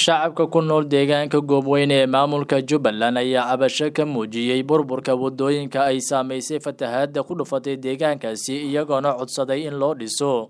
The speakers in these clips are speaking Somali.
shacabka ku nool deegaanka goobweyne ee maamulka jubbaland ayaa cabasho ka muujiyey burburka wadooyinka ay saameysay fatahaada ku dhufatay deegaankaasi iyagoona codsaday in loo dhiso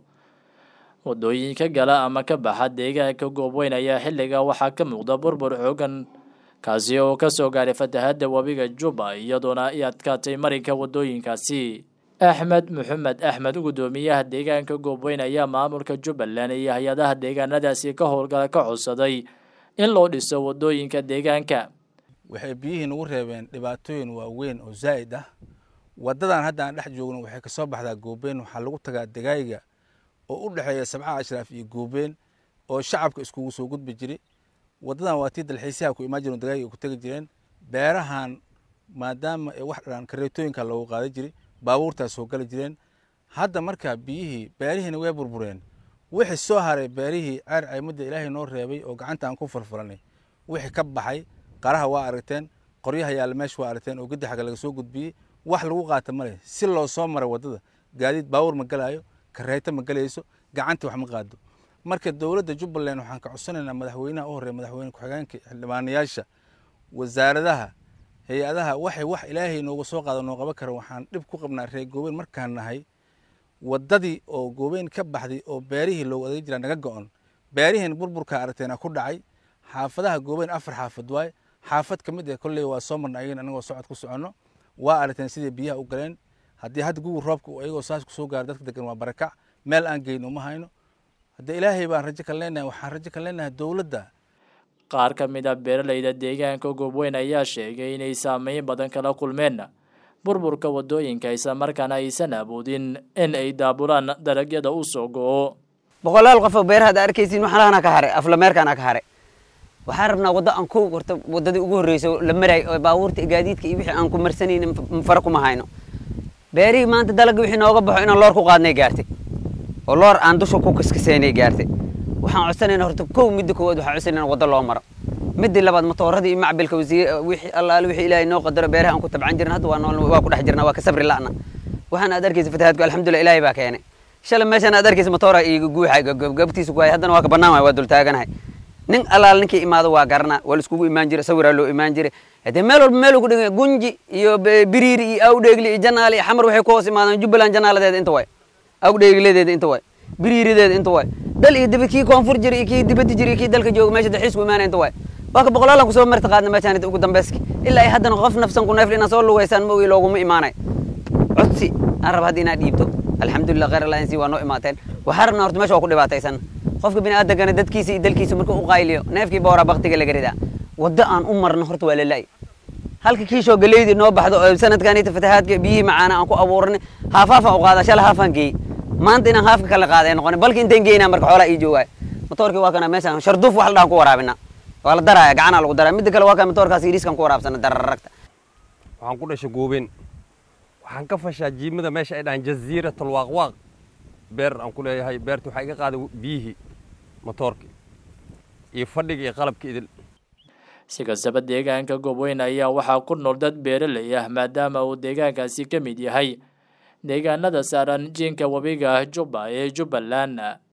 wadooyinka gala ama ka baxa deegaanka goobweyne ayaa xilliga waxaa ka muuqda burbur xoogan kaasi oo kasoo gaaray fatahaada webiga jubba iyadoona ay adkaatay marinka wadooyinkaasi axmed maxamed axmed gudoomiyaha deegaanka goobweyne ayaa maamulka jubbaland iyo hay-adaha deegaanadaasi ka howlgala ka codsaday in loo dhiso wadooyinka deegaanka waxay biyihii nagu reebeen dhibaatooyin waaweyn oo zaa'id ah waddadan hadda aan dhex joogno waxay kasoo baxdaa goobeen waxaa lagu tagaa degaayiga oo u dhexeeya sabcaha ashraaf iyo goobeen oo shacabka iskugu soo gudbi jiray waddadan waa tii dalxiisyaha ku imaan jireen degaayiga ku tegi jireen beerahan maadaama ay wax dhaan kareetooyinka loogu qaadan jiray baabuurtaas soo gali jireen hadda markaa biyihii beerihiina way burbureen wixii soo haray beerihii ceer caymadda ilaahay noo reebay oo gacanta aan ku furfuranay wixii ka baxay qaraha waa aragteen qoryaha yaalla meesha waa aragteen oo gedi xagga laga soo gudbiyey wax lagu qaata male si loo soo maray waddada gaadiid baabuur ma galaayo kareeto ma galayso gacanta wax ma qaado marka dowladda jubbaland waxaan ka codsanaynaa madaxweynaha u horreeya madaxweyne ku-xigeenka xildhibaanayaasha wasaaradaha hay-adaha waxay wax ilaahay nooga soo qaado noo qaban kara waxaan dhib ku qabnaa reer goobeen markaan nahay waddadii oo goobeen ka baxday oo beerihii loogu adeeg jiraa naga go-on beerihiin burburka aragteena ku dhacay xaafadaha goobeen afar xaafad waay xaafad ka mid ah kolley waa soo marna ayagan anagoo socod ku soconno waa aragteen sidai biyaha u galeen haddii hadda gugul roobka ayagoo saas kusoo gaara dadka degan waa barakac meel aan geyn uma hayno haddee ilaahay baan rajo ka leenahay waxaan rajo ka leenahay dowladda qaar ka mid a beeralayda deegaanka goobweyn ayaa sheegay inay saameyn badan kala kulmeen burburka wadooyinka islamarkaana aysan awoodin in ay daabulaan dalagyada u soo go-o boqolaal qofoo beerahaad arkaysiin waxlaana ka haray aflameerkaana ka haray waxaan rabnaa waddo aan ku horta waddadii ugu horreysa la maray oo baabuurta gaadiidka iyo wixii aan ku marsanaynin fara kuma hayno beerihii maanta dalagga wixii nooga baxo inaan loor ku qaadnay gaartay oo loor aan dusha ku kaskasaynay gaartay waxaan codsanayna horta kow midda koowaad waxaan codsanayna waddo loo maro midii labaad matooradii iyo macbilka wasiir wixii allaale wixii ilaahay noo qadaro beeraha aan ku tabcan jirna hadda waa nool waa ku dhex jirna waa ka sabri la'na waxaan aad arkaysa fatahaadku alxamdulillah ilaahay baa keenay shalay meeshaan aad arkaysa matoora iyo guuxa gabtiisa ku hay haddana waa ka bannaan waay waa dul taaganahay nin allaal ninkii imaado waa garana waa la iskugu imaan jiray sawiraa loo imaan jiray hadee meel walba meel ku dhigay gunji iyo biriiri iyo awdheegli iyo janaali iyo xamar waxay ku hoos imaadaan jubbaland janaaladeeda inta waay awdheegladeeda inta waay biriirideeda inta waay dal iyo dibad kii koonfur jira iyo kii dibadda jira iyo kii dalka jooga meesha dalxiisku imaanaya inta waay waa ka boqolaalan kusoo marti qaadna meeshaan ugu dambeyski ilaa ay haddana qof nafsan ku neefli inaa soo lugaysaan ma ogi looguma imaanay codsi aan raba hadda inaad dhiibto alxamdulillah khayr allah insi waa noo imaateen waxaa rabnaa horta meesha waa ku dhibaataysan qofka biniaadankana dadkiisa iyo dalkiisa marka u qayliyo neefkii booraa baktiga laga ridaa waddo aan u marno horta waa lala'y halka kiishoo galeydii noo baxdo oo sanadkanita fatahaadka biyihii macaana aan ku abuuranay haafaafaan u qaadaa shala haafaan geeyey maanta inaan haafka kala qaaday noqon balki intaan geynaa marka xoolaa ii joogaay motoorkii waa kana meeshaan sharduuf wax la dhahan ku waraabina waa la daraaya gacanaa lagu daraya midda kale waa kan motoorkaas yidhiiskan ku waraabsana dararagta waxaan ku dhashay goobeen waxaan ka fashaa jiimada meesha ay dhahaan jaziiratul waaqwaaq beer aan ku leeyahay beerta waxaa iga qaaday biyihii motoorkii iyo fadhiga iyo qalabka idil si kastaba deegaanka goobweyn ayaa waxaa ku nool dad beeralay ah maadaama uu deegaankaasi ka mid yahay deegaanada saaran jiinka webiga jubba ee jubbaland